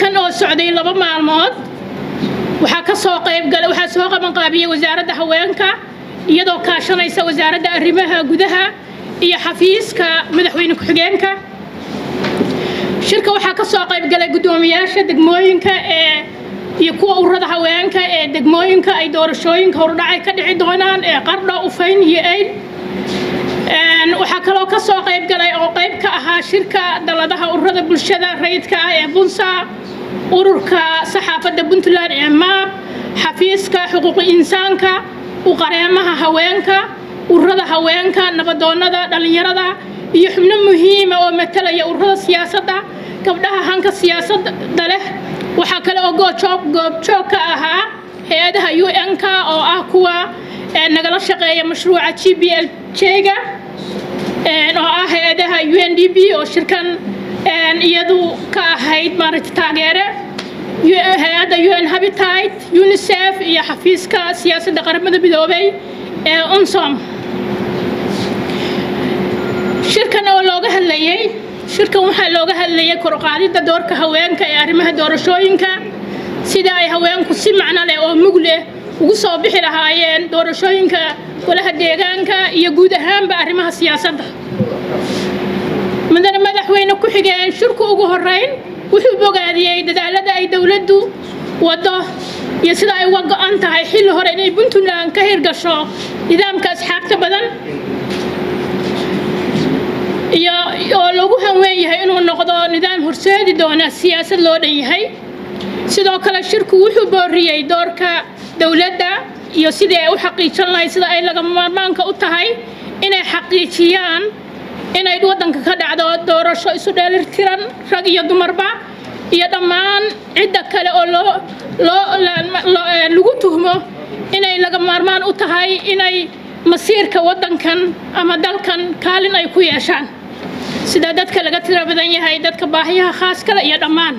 shirkan oo socday laba maalmood waxaa ka soo qaybgalay waxaa soo qabanqaabiyey wasaaradda haweenka iyadoo kaashanaysa wasaaradda arrimaha gudaha iyo xafiiska madaxweyne ku-xigeenka shirka waxaa ka soo qaybgalay guddoomiyaasha degmooyinka ee iyo kuwa ururada haweenka ee degmooyinka ay doorashooyinka hordhacay ka dhici doonaan ee qardho ufayn iyo eyd waxaa kaloo ka soo qaybgalay oo qayb ka ahaa shirka daladaha ururada bulshada rayidka ah ee bunsa ururka saxaafadda puntland ee maab xafiiska xuquuqi insaanka uqareemaha haweenka ururada haweenka nabadoonnada dhallinyarada iyo xubno muhiima oo matalaya ururada siyaasadda gabdhaha hanka siyaasadda leh waxaa kale oo goobjoog goobjoog ka ahaa hay-adaha u n-k oo ah kuwa nagala shaqeeya mashruuca g b l j-ga oo ah hay-adaha u n d b oo shirkan iyadu ka ahayd maaragta taageere hay-adda u n habitat unicef iyo xafiiska siyaasadda qaramada midoobay ee unsom shirkan oo looga hadlayay shirkan waxaa looga hadlayay koruqaadidda doorka haweenka ee arrimaha doorashooyinka sida ay haweenku si macno leh oo mug leh ugu soo bixi lahaayeen doorashooyinka golaha deegaanka iyo guud ahaanba arrimaha siyaasadda mudane madaxweyne ku xigeen shirku ugu horeyn wuxuu bogaadiyey dadaalada ay dowladdu waddo iyo sida ay uga go-an tahay xilli hore inay puntland ka hirgasho nidaamka asxaabta badan iyo oo lagu hanween yahay inuu noqdo nidaam horseedi doona siyaasad loo dhan yahay sidoo kale shirku wuxuu booriyey doorka dowladda iyo sidii ay u xaqiijin lahayd sida ay lagama maarmaanka u tahay inay xaqiijiyaan inay waddanka ka dhacdo doorasho isu dheelirtiran rag iyo dumarba iyo dhammaan cidda kale oo loo loo lagu tuhmo inay laga maarmaan u tahay inay masiirka waddankan ama dalkan kaalin ay ku yeeshaan sida dadka laga tiro badan yahay dadka baahiyaha khaaskale iyo dhammaan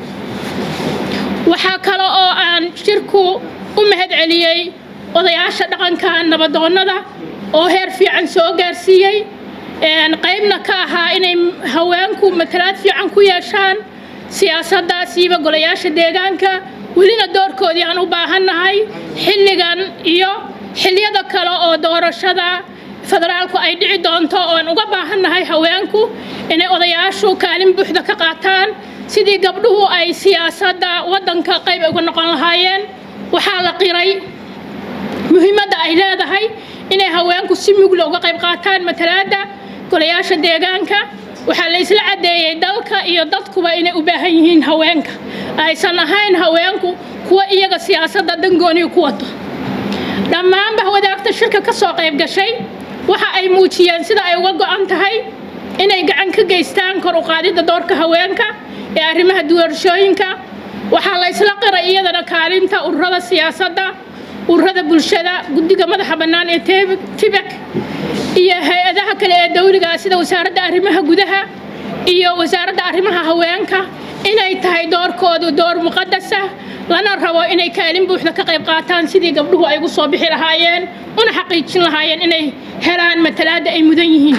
waxaa kale oo aan shirku u mahad celiyey odayaasha dhaqanka nabadoonnada oo heer fiican soo gaarsiiyey qaybna ka ahaa inay haweenku matalaad fiican ku yeeshaan siyaasadda siiba golayaasha deegaanka welina doorkoodii aan u baahannahay xilligan iyo xilliyada kale oo doorashada federaalku ay dhici doonto oan uga baahannahay haweenku inay odayaashu kaalin buuxda ka qaataan sidii gabdhuhu ay siyaasadda waddanka qayb uga noqon lahaayeen waxaa la qiray muhiimadda ay leedahay inay haweenku si mugla uga qayb qaataan matalaadda golayaasha deegaanka waxaa la isla caddeeyey dalka iyo dadkuba inay u baahan yihiin haweenka aysan ahayn haweenku kuwa iyaga siyaasadda dangooniga ku wato dhammaanba wadaagta shirka ka soo qayb gashay waxa ay muujiyeen sida ay uga go'an tahay inay gacan ka geystaan kor u qaadidda doorka haweenka ee arrimaha doorashooyinka waxaa la isla qiray iyadana kaalinta ururada siyaasadda ururada bulshada guddiga madaxa bannaan ee tibek iyo hay-adaha kale ee dawliga sida wasaaradda arrimaha gudaha iyo wasaaradda arrimaha haweenka inay tahay doorkoodu door muqadasa lana rabo inay kaalin buuxda ka qayb qaataan sidii gabdhuhu ay ugu soo bixi lahaayeen una xaqiijin lahaayeen inay helaan matalaadda ay mudan yihiin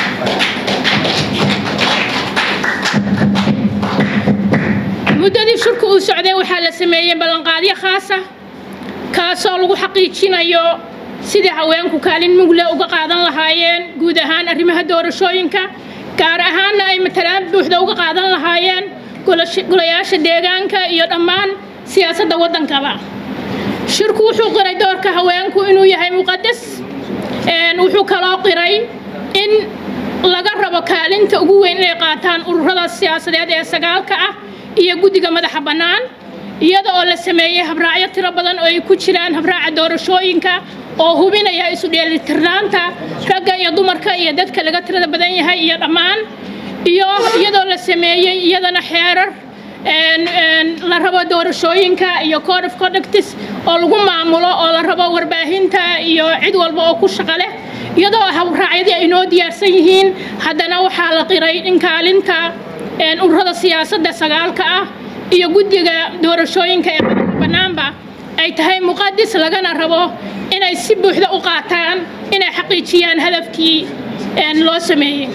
muddadii shirku uu socday waxaa la sameeyey ballanqaadyo khaasa kaasoo lagu xaqiijinayo sidii haweenku kaalin mugle uga qaadan lahaayeen guud ahaan arrimaha doorashooyinka gaar ahaanna ay matalaan buuxda uga qaadan lahaayeen golayaasha deegaanka iyo dhammaan siyaasadda waddankaba shirku wuxuu qiray doorka haweenku inuu yahay muqadas wuxuu kaloo qiray in laga rabo kaalinta ugu weyn inay qaataan ururada siyaasadeed ee sagaalka ah iyo guddiga madaxa bannaan iyada oo la sameeyey habraacyo tiro badan oo ay ku jiraan habraaca doorashooyinka oo hubinaya isu dheelitirnaanta ragga iyo dumarka iyo dadka laga tirada badan yahay iyo dhammaan iyo iyadoo la sameeyey iyadana xeerar la rabo doorashooyinka iyo code of conductis oo lagu maamulo oo la rabo warbaahinta iyo cid walba oo ku shaqo leh iyadoo habraacyadii ay noo diyaarsan yihiin haddana waxaa la qiray in kaalinta ururada siyaasadda sagaalka ah iyo guddiga doorashooyinka ee madaxa bannaanba ay tahay muqadis lagana rabo inay si buuxda u qaataan inay xaqiijiyaan hadafkii loo sameeyey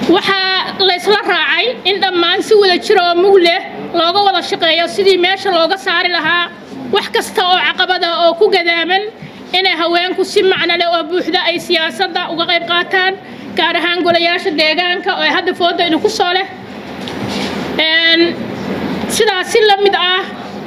waxaa laysla raacay in dhammaan si wada jira oo mug leh looga wada shaqeeyo sidii meesha looga saari lahaa wax kasta oo caqabada oo ku gadaaman inay haweenku si macno leh oo buuxda ay siyaasadda uga qayb qaataan gaar ahaan golayaasha deegaanka oo hadda fooda ina ku soo leh sidaas si la mid ah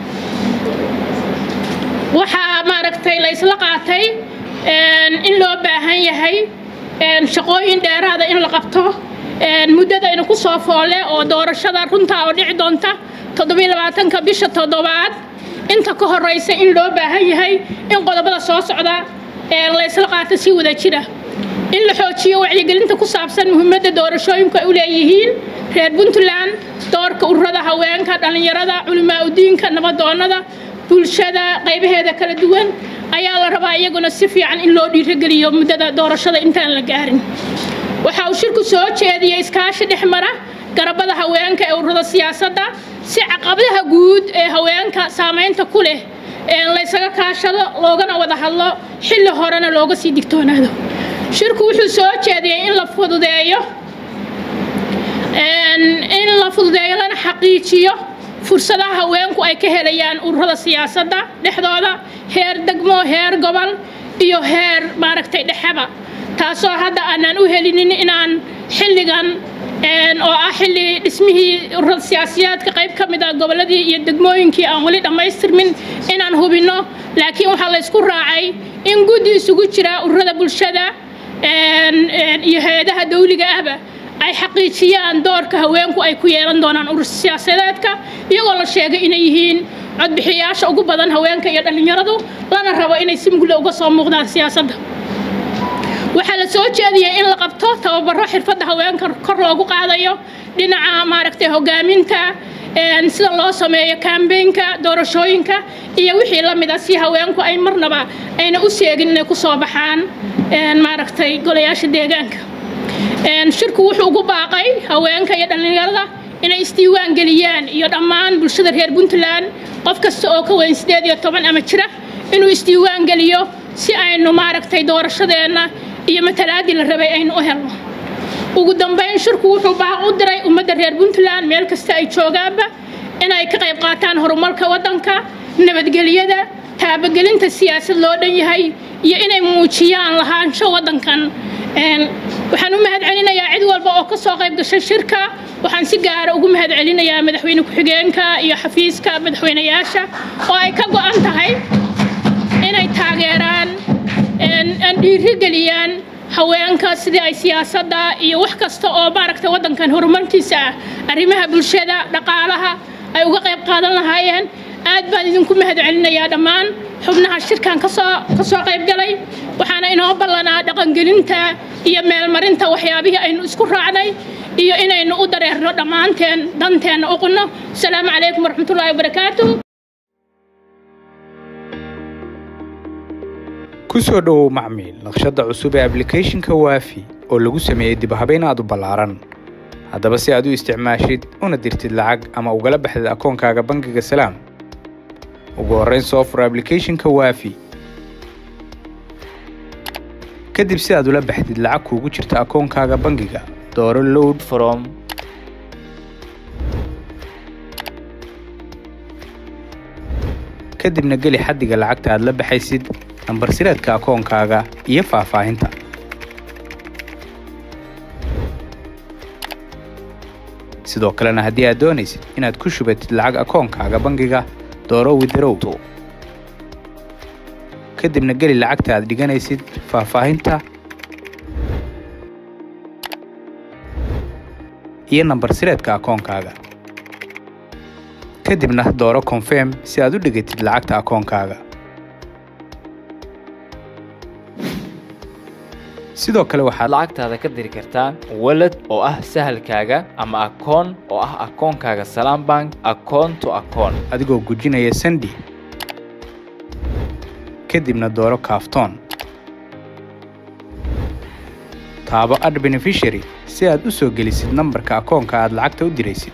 waxaa maaragtay la isla qaatay in loo baahan yahay shaqooyin dheeraada in la qabto muddada ina ku soo foole oo doorashada runtaa oo dhici doonta toddobiyo labaatanka bisha toddobaad inta ka horeysa in loo baahan yahay in qodobada soo socda la isla qaato si wada jira in la xoojiyo wacyigelinta ku saabsan muhiimadda doorashooyinku ay u leeyihiin reer puntland doorka ururada haweenka dhallinyarada culimaa udiinka nabadoonnada bulshada qaybaheeda kala duwan ayaa la rabaa iyaguna si fiican in loo dhiirogeliyo muddada doorashada intaan la gaarin waxa uu shirku soo jeediyey iskaashi dhex mara garabada haweenka ee ururada siyaasadda si caqabadaha guud ee haweenka saamaynta ku leh laysaga kaashado loogana wada hadlo xilli horena looga sii digtoonaado shirku wuxuu soo jeediyey in la fududeeyo in la fududeeyo lana xaqiijiyo fursadaha haweenku ay ka helayaan ururada siyaasadda dhexdooda heer degmo heer gobol iyo heer maaragtay dhexeba taasoo hadda aanaan u helinin inaan xilligan oo ah xilli dhismihii ururada siyaasiyaadka qayb ka mid ah gobolladii iyo degmooyinkii aan weli dhammaystirmin inaan hubinno laakiin waxaa laysku raacay in guddi isugu jira ururada bulshada iyo hay-adaha dawliga ahba ay xaqiijiyaan doorka haweenku ay ku yeelan doonaan urur siyaasadeedka iyagoo la sheegay inay yihiin codbixiyayaasha ugu badan haweenka iyo dhallinyaradu lana rabo inay si mugle uga soo muuqdaan siyaasadda waxaa la soo jeediyey in la qabto tababaro xirfadda haweenka kor loogu qaadayo dhinaca maaragtay hogaaminta sida loo sameeyo kambeynka doorashooyinka iyo wixii la mid a si haweenku ay marnaba ayna u seegin inay ku soo baxaan maaragtay golayaasha deegaanka shirku wuxuu ugu baaqay haweenka iyo dhallinyarada inay isdiiwaan geliyaan iyo dhammaan bulshada reer puntland qof kasta oo ka weyn sideed iyo toban ama jira inuu isdiiwaan geliyo si aynu maaragtay doorashadeenna iyo matalaadii la rabay aynu u helno ugu dambeyn shirku wuxuu baaq u diray ummadda reer puntland meel kasta ay joogaanba inay ka qayb qaataan horumarka waddanka nabadgelyada taabagelinta siyaasad loo dhan yahay iyo inay muujiyaan lahaansho waddankan waxaan u mahad celinayaa cid walba oo ka soo qayb gashay shirka waxaan si gaara ugu mahad celinayaa madaxweyne ku-xigeenka iyo xafiiska madaxweynayaasha oo ay ka go'an tahay inay taageeraan dhiirigeliyaan haweenka sidii ay siyaasadda iyo wax kasta oo maaragtay waddankan horumarkiisa ah arrimaha bulshada dhaqaalaha ay uga qayb qaadan lahaayeen aad baan idinku mahad celinayaa dhammaan xubnaha shirkan kasoo ka soo qayb galay waxaana inoo ballanaa dhaqangelinta iyo meelmarinta waxyaabihii aynu isku raacnay iyo inaynu u dareerno dhammaanteen danteenna uqunno asalaamu calaykum waraxmatullaahi wabarakaatu ku soo dhowow macmiil naqshadda cusub ee ablicathonka waafi oo lagu sameeyey dibhabayn aad u ballaaran haddaba si aad u isticmaashid una dirtid lacag ama ugala baxdid akoonkaaga bangiga salaam ugu horrayn soo fur ablicathonka waafi kadib si aad ula baxdid lacag kuugu jirta akoonkaaga bangiga dooro load from kadibna geli xaddiga lacagta aad la baxaysid nambar sireedka akoonkaaga iyo faahfaahinta sidoo kalena haddii aad doonaysid inaad ku shubatid lacag akoonkaaga bangiga dooro widarow kadibna geli lacagta aad dhiganaysid faahfaahinta iyo nambar sireedka akoonkaaga kadibna dooro confirm si aad u dhigatid lacagta akoonkaaga sidoo kale waxaad lacagtaada ka diri kartaa walad oo ah sahalkaaga ama akoon oo ah akoonkaaga salaam bank akoon to akoon adigoo gujinaya sandi kadibna dooro kaaftoon taabo ad beneficiary si aad u soo gelisid nambarka akoonka aad lacagta u diraysid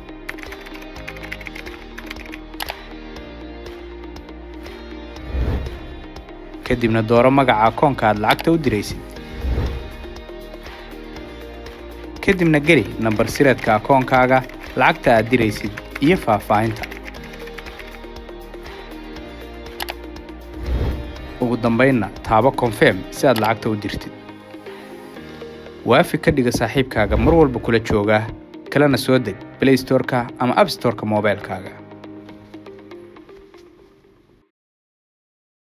kadibna dooro magaca akoonka aad lacagta u diraysid kadibna geli nambar sireedka akoonkaaga lacagta aad diraysid iyo faahfaahinta ugu dambaynna taabo konfirm si aad lacagta u dirtid waafi ka dhiga saaxiibkaaga mar walba kula jooga kalena soo deg blaystoreka ama abstoreka moobaylkaaga